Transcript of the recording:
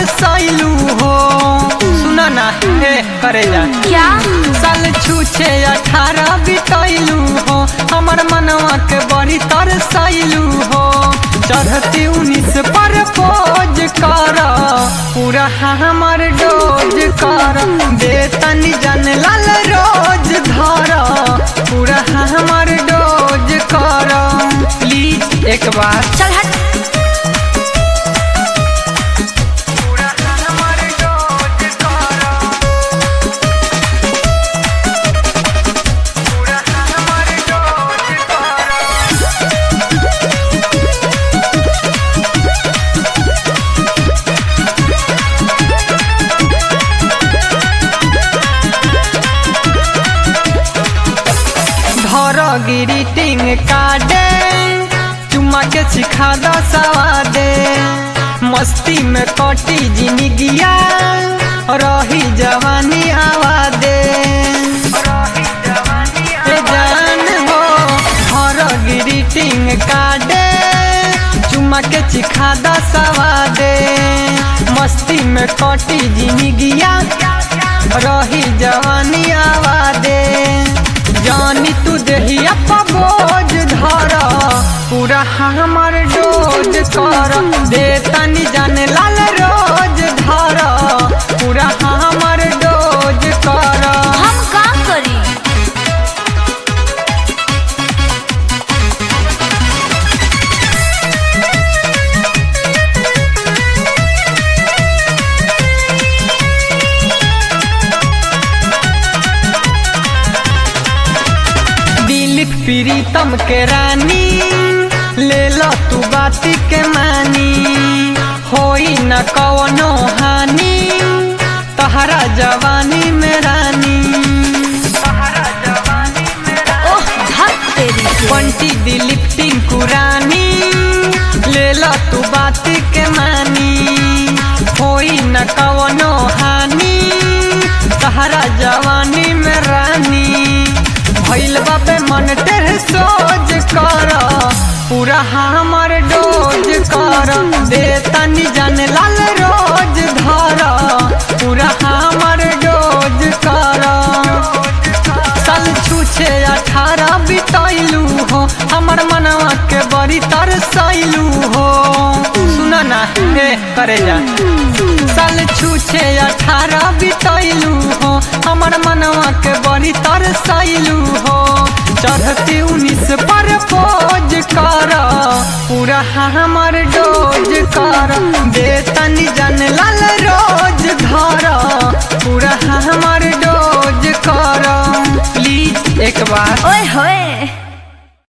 तरसैलू हो सुन ना हे करे जा क्या साल छूछे अठारह बितैलू हो हमर मनवा के बड़ी तरसैलू हो चढ़ती उन्नीस पर पोज कर पूरा हमर डोज कर बेतन जन लाल रोज धर पूरा हमर डोज कर प्लीज एक बार चल हट पूरा हमर डोज कर पूरा हमर डोज कर धर गिरीटिंग काडे चुमा के सिखा द सवादे मस्ती में कटी जिंदगिया रही जवानी आवादे ए जान हो धर गिरीटिंग काडे चुमा के सिखा द सवादे मस्ती में कटी जिंदगिया रही जवानी आवादे जानी तू देहिया बोझ धर पूरा हमर डोज कर दे तनी जाने लाल रोज धर पूरा हमर डोज कर हम का करी दिलीप प्रीतम के रानी ले लो तू बाती के मानी होई न कवनो हानि तहरा जवानी में रानी तहरा जवानी में ओह धक तेरी के। बंटी दिलीप टिंकू रानी ले लो तू बात के मानी होई न कवनो हानि तहरा जवानी में रानी भइल बाबे मन तेरे सोच कर पूरा हमर डोज कर दे तनी जान लाल रोज धर पूरा हमर डोज कर साल छूछे अठारह बितैलू हो हमर मनवा के बड़ी तरसैलू हो सुन ना हे करे जा साल छूछे अठारह बितैलू हो हमर मनवा के बड़ी तरसैलू हो चढ़ती उन्नीस पर पोज कर पूरा हमर डोज कर बेतनी जन लाल